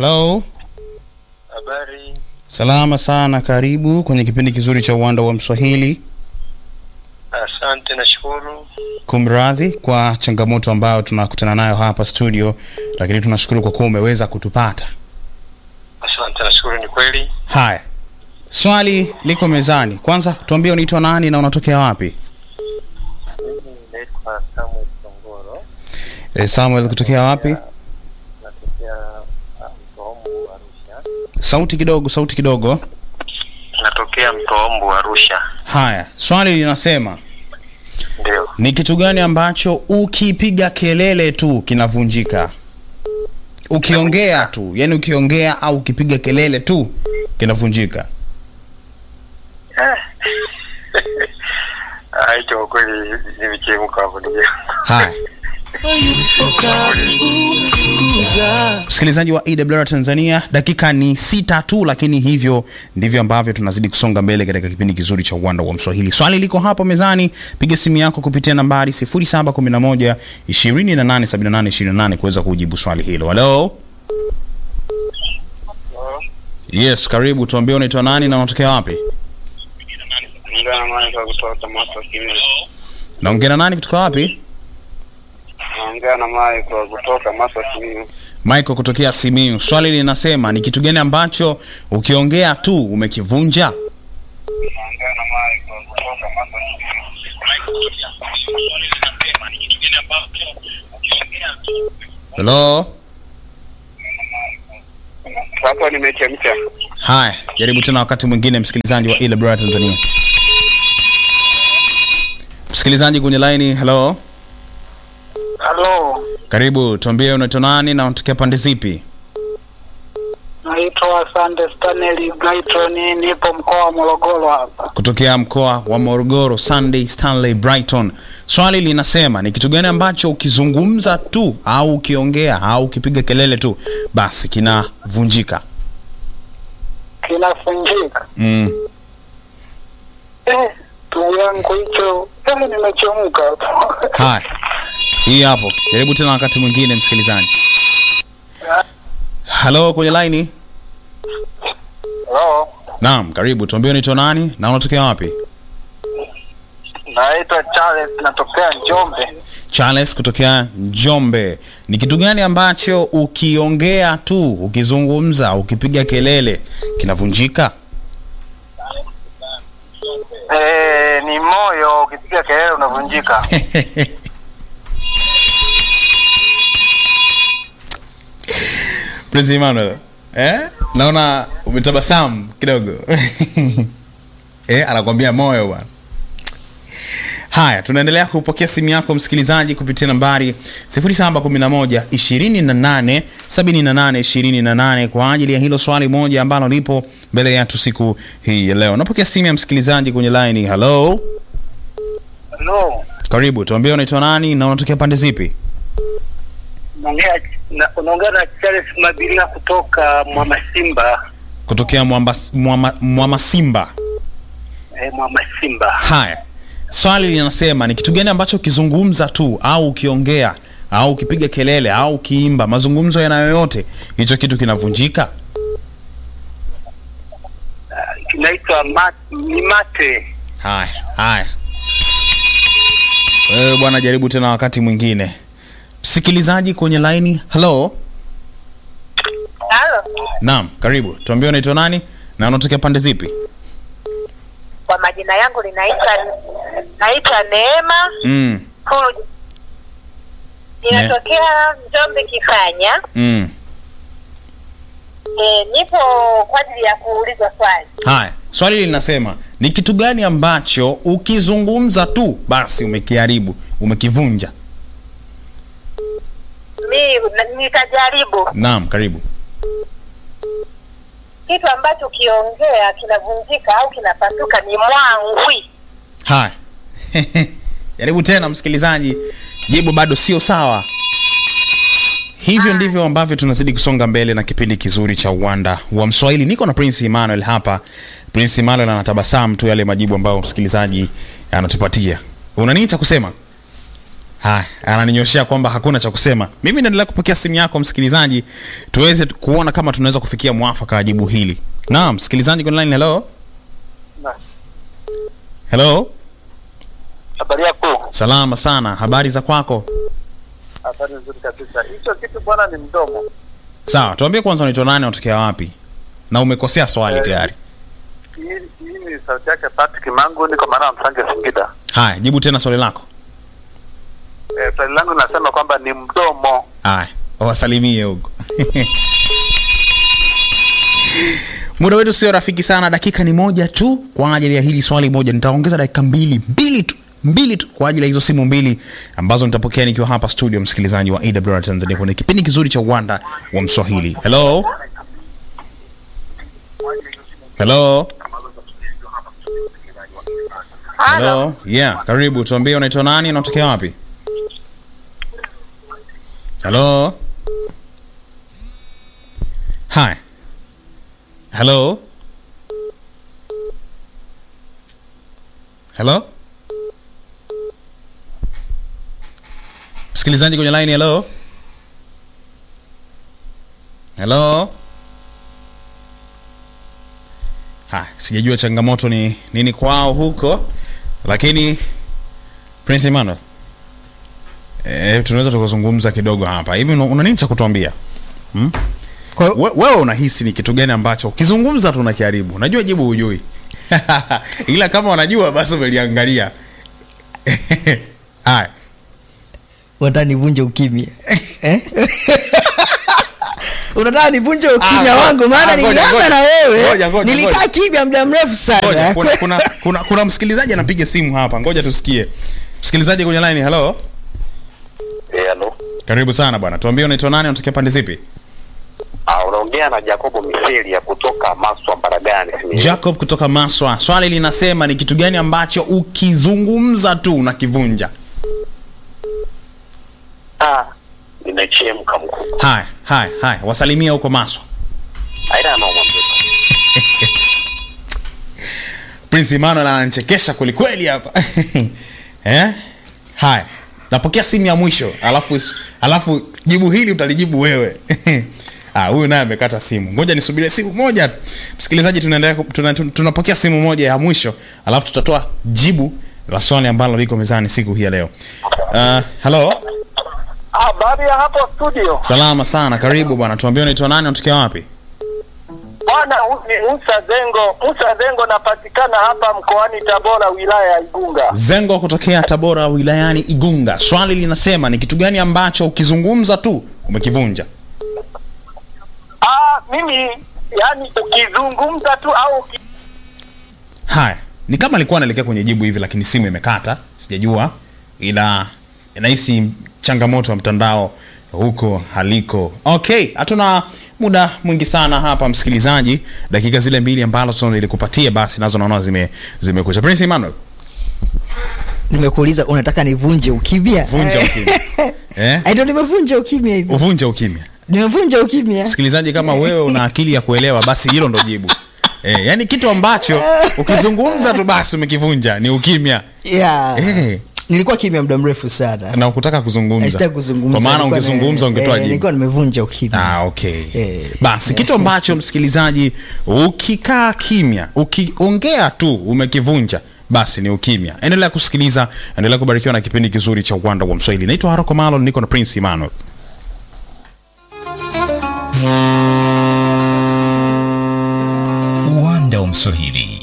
Hello. Habari. Salama sana, karibu kwenye kipindi kizuri cha uwanda wa Mswahili. Asante, nashukuru. Kumradhi kwa changamoto ambayo tunakutana nayo hapa studio, lakini tunashukuru kwa kuwa umeweza kutupata. Asante, nashukuru. Ni kweli. Haya, swali liko mezani. Kwanza tuambie unaitwa nani na unatokea wapi? Mimi naitwa Samuel Songoro, E, Samuel kutokea wapi? natokea ah, Mtoombu, Arusha. Sauti kidogo, sauti kidogo. Natokea Mtoombu, Arusha. Haya, swali linasema Ndio. ni kitu gani ambacho ukipiga kelele tu kinavunjika? Ukiongea tu, yani ukiongea au ukipiga kelele tu kinavunjika. Ah, hicho kwa kweli nimechemka hapo ndugu yangu. Haya, msikilizaji wa EWR Tanzania, dakika ni sita tu, lakini hivyo ndivyo ambavyo tunazidi kusonga mbele katika kipindi kizuri cha uwanda wa Mswahili. Swali liko hapo mezani, piga simu yako kupitia nambari 0711 2878 28 kuweza kujibu swali hilo. Halo, yes, karibu. Tuambie unaitwa nani na unatokea wapi? Ngana mwana kwa kutoka Masa Simiyu. Naongea na nani kutoka wapi? Naongea na Mai kwa kutoka Masa Simiyu. Michael kutokea Simiyu. Swali linasema ni kitu gani ambacho ukiongea tu umekivunja? Naongea na Mai kwa kutoka Masa Hello? Hapo nimechemka. Haya, jaribu tena wakati mwingine, msikilizaji wa ile Bora Tanzania. Msikilizaji kwenye line, hello, Halo, karibu. Tuambie unaitwa nani na unatokea pande zipi? naitwa Sande Stanley Brighton, nipo mkoa wa Morogoro hapa. Kutokea mkoa wa Morogoro, Sunday Stanley Brighton. Swali linasema ni kitu gani ambacho ukizungumza tu au ukiongea au ukipiga kelele tu basi kinavunjika? Kinafunjika Mm. eh, ndugu yangu hicho eh, nimechemka hapo. Haya, hii hapo. Jaribu tena wakati mwingine, msikilizaji. Halo, kwenye line. Hello. Naam, karibu. Tuambie unaitwa nani na unatokea wapi? Naitwa Charles, natokea Njombe. Charles kutokea Njombe. Ni kitu gani ambacho ukiongea tu, ukizungumza, ukipiga kelele kinavunjika? Eh, ni moyo ukipiga kelele unavunjika. Prince Emmanuel. Eh? Naona umetabasamu kidogo. eh, anakwambia moyo bwana. Haya, tunaendelea kupokea simu yako msikilizaji kupitia nambari 0711 28 78 28 kwa ajili ya hilo swali moja ambalo lipo mbele yetu siku hii ya leo. Napokea simu ya msikilizaji kwenye line. Hello, Hello. karibu. Tuambie unaitwa nani na unatokea pande zipi? Unaongea na unaongea na Charles Mabilia kutoka Mwamasimba. Kutokea Mwamba, Mwama, Mwamasimba. Eh, Mwamasimba. Haya, swali linasema ni kitu gani ambacho ukizungumza tu au ukiongea au ukipiga kelele au ukiimba, mazungumzo yana yoyote, hicho kitu kinavunjika? Kinaitwa mat, ni mate. Haya, haya, wewe bwana, jaribu tena wakati mwingine. Msikilizaji kwenye laini, hello. Halo, Naam, karibu. Tuambie unaitwa nani na unatokea pande zipi? kwa majina yangu linaitwa naitwa Neema Mm, Fuji. Ninatokea Njombe Kifanya. mm. E, nipo kwa ajili ya kuuliza swali. Haya, swali linasema ni kitu gani ambacho ukizungumza tu basi umekiharibu, umekivunja? Mi na- nitajaribu Naam, karibu. kitu ambacho ukiongea kinavunjika au kinapasuka ni mwangwi. Haya, jaribu tena msikilizaji, jibu bado sio sawa. Hivyo ndivyo ambavyo tunazidi kusonga mbele na kipindi kizuri cha uwanda wa Mswahili. Niko na Prince Emmanuel hapa. Prince Emmanuel anatabasamu tu yale majibu ambayo msikilizaji anatupatia. Una nini cha kusema? haya ananinyoshea kwamba hakuna cha kusema mimi naendelea kupokea simu yako msikilizaji tuweze tu- kuona kama tunaweza kufikia mwafaka wa jibu hili naam msikilizaji kwenye line hello hello Habari yako? salama sana habari za kwako Habari nzuri kabisa. Hicho kitu bwana ni mdomo. sawa tuambie kwanza unaitwa nani unatokea wapi na umekosea swali Eh. tayari Hii hii ni sauti yake Patrick Mangu, niko maana ya Msange Singida. haya jibu tena swali lako Eh, swali langu linasema kwamba ni mdomo. haya wasalimie huko muda wetu sio rafiki sana dakika ni moja tu kwa ajili ya hili swali moja nitaongeza dakika mbili mbili tu mbili tu kwa ajili ya hizo simu mbili ambazo nitapokea nikiwa hapa studio msikilizaji wa awr tanzania kwenye kipindi kizuri cha uwanda wa mswahili hello hello hello yeah karibu tuambie unaitwa nani unatokea wapi hello hi hello hello msikilizaji kwenye line hello hello ha sijajua changamoto ni nini kwao huko lakini prince emmanuel e, tunaweza tukazungumza kidogo hapa hivi una, una nini cha kutuambia Kwa hiyo- We- wewe unahisi ni kitu gani ambacho ukizungumza tu unakiharibu najua jibu hujui ila kama unajua basi umeliangalia haya unataka nivunje ukimya Eh? unataka nivunje ukimya Ah, wangu maana ah, ngoja, nilianza ngoja. na wewe Ngoja, ngoja, nilikaa ngoja. kimya muda mrefu ngoja sana kuna, kuna, kuna, kuna, msikilizaji anapiga simu hapa ngoja tusikie msikilizaji kwenye line hello Eh, halo. karibu sana bwana tuambie unaitwa nani unatokea pande zipi Ah, unaongea na Jacobo Miseli ya kutoka Maswa Baragani. jacob kutoka maswa swali linasema ni kitu gani ambacho ukizungumza tu unakivunja Ah, nimechemka mkuu. haya haya haya wasalimia huko maswa Haina noma mzee. prince emmanuel ananichekesha kwelikweli hapa eh? haya napokea simu ya mwisho alafu alafu jibu hili utalijibu wewe Ah, huyu naye amekata simu ngoja nisubirie simu moja tu. msikilizaji tunaendelea ku- tuna, tuna, tunapokea simu moja ya mwisho alafu tutatoa jibu la swali ambalo liko mezani siku hii ya leo uh, hello Habari ya hapo studio. salama sana karibu bwana tuambie unaitwa nani unatokea wapi Bwana huyu ni Musa Zengo. Musa Zengo napatikana hapa mkoani Tabora wilaya ya Igunga. zengo kutokea tabora wilayani igunga swali linasema ni kitu gani ambacho ukizungumza tu umekivunja Ah, mimi yani ukizungumza tu au uki... haya ni kama alikuwa anaelekea kwenye jibu hivi lakini simu imekata sijajua ila nahisi changamoto ya mtandao huko haliko okay hatuna muda mwingi sana hapa msikilizaji dakika zile mbili ambazo nilikupatia basi nazo naona zime zimekwisha prince emmanuel nimekuuliza unataka nivunje ukimya vunja ukimya eh? Eh, ndio nimevunja ukimya hivi uvunja ukimya nimevunja ukimya msikilizaji kama wewe una akili ya kuelewa basi hilo ndo jibu eh, yani kitu ambacho ukizungumza tu basi umekivunja ni ukimya yeah. eh, nilikuwa kimya muda mrefu sana na ukutaka kuzungumza Sitaki kuzungumza kwa maana nilikuwa ungezungumza na- ungetoa eh, jibu nilikuwa nimevunja ukimya Ah, okay. Eh. Basi kitu ambacho msikilizaji, ukikaa kimya, ukiongea tu umekivunja, basi ni ukimya. Endelea kusikiliza, endelea kubarikiwa na kipindi kizuri cha Uwanda wa Mswahili. Naitwa Haroko Malo, niko na Prince Emmanuel. uwanda wa mswahili